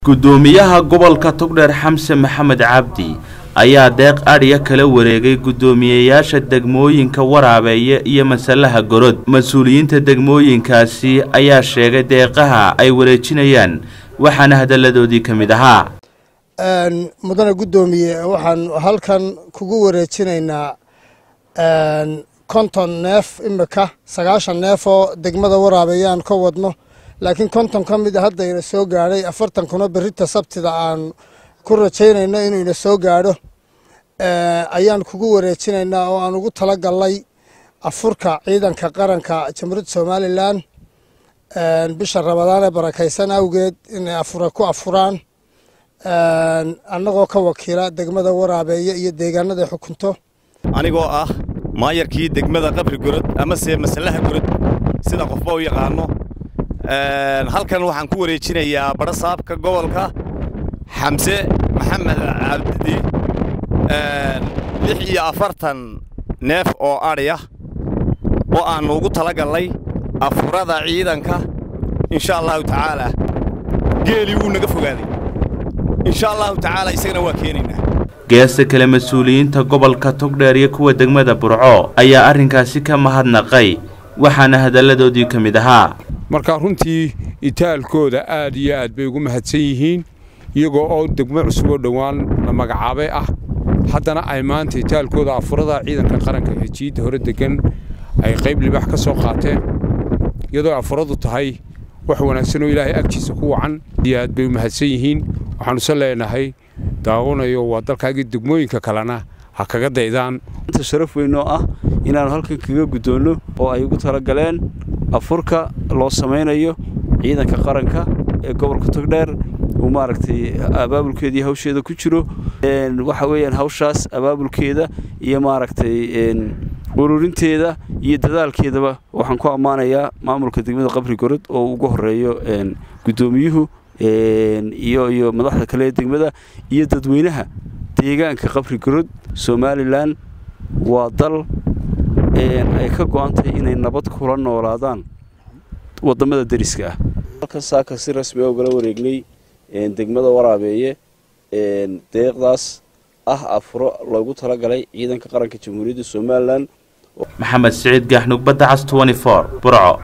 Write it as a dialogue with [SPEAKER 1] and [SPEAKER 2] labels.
[SPEAKER 1] gudoomiyaha gobolka togdheer xamse maxamed cabdi ayaa deeq adhiya kala wareegay guddoomiyeyaasha degmooyinka waraabeeye iyo masalaha gorod mas-uuliyiinta degmooyinkaasi ayaa sheegay deeqaha ay wareejinayaan waxaana hadalladoodii ka mid ahaa
[SPEAKER 2] mudane guddoomiye waxaan halkan kugu wareejinaynaa konton neef imika sagaashan neef oo degmada waraabeeye aan ka wadno laakiin konton ka mid a hadda ina soo gaadhay afartan kuna berita sabtida aan ku rajaynayno inuu ina soo gaadho ayaan kugu wareejinaynaa oo aan ugu tala galnay afurka ciidanka qaranka jamhuuriyadda somalilan bisha rabadaan ee barakaysan awgeed inay afura ku afuraan annagoo ka wakiila degmada waraabeeye iyo deegaanada xukunto
[SPEAKER 3] anigoo ah maayarkii degmada qabri gorod amase masalaha gorod sida qofba u yaqaano halkan waxaan ku wareejinayaa badhasaabka gobolka xamse maxamed cabdidi lix iyo afartan neef oo adhiya oo aannu ugu tala galnay afurada ciidanka insha allahu tacaalaa geelii wuu naga fogaaday insha allahu tacaala isagana waa keenaynaa
[SPEAKER 1] geesta kale mas-uuliyiinta gobolka togdheer iyo kuwa degmada burco ayaa arrinkaasi ka mahadnaqay waxaana hadalladoodii ka mid ahaa
[SPEAKER 4] marka runtii itaalkooda aad iyo aad bay ugu mahadsan yihiin iyagoo oo degmo cusub oo dhowaan la magacaabay ah haddana ay maanta itaalkooda afurada ciidanka qaranka ee jiidda hore degan ay qayb libaax ka soo qaateen iyadoo afuradu tahay wax wanaagsan oo ilaahay agtiisa ku wacan iyo aad bay u mahadsan yihiin waxaanuse leenahay daawanayo waa dalkaagii degmooyinka kalena ha kaga daydaan
[SPEAKER 5] sharaf weyn oo ah inaannu halkan kaga guddoonno oo ay ugu talagaleen afurka loo samaynayo ciidanka qaranka ee gobolka togdheer uu maaragtay abaabulkeeda iyo hawsheeda ku jiro waxa weeyaan hawshaas abaabulkeeda iyo maaragtay ururinteeda iyo dadaalkeedaba waxaan ku ammaanayaa maamulka degmada qabri gorod oo ugu horeeyo guddoomiyuhu iyo iyo madaxda kale ee degmada iyo dadweynaha deegaanka qabri gorod somalilan waa dal ay ka go'antahay inay nabad kula noolaadaan wadamada deriska ah halkan saaka si rasmi a ugala wareegnay degmada waraabeeye deeqdaas ah afuro loogu talagalay ciidanka qaranka jamhuuriyadda somalilan
[SPEAKER 1] maxamed siciid gaaxnug badda cas burco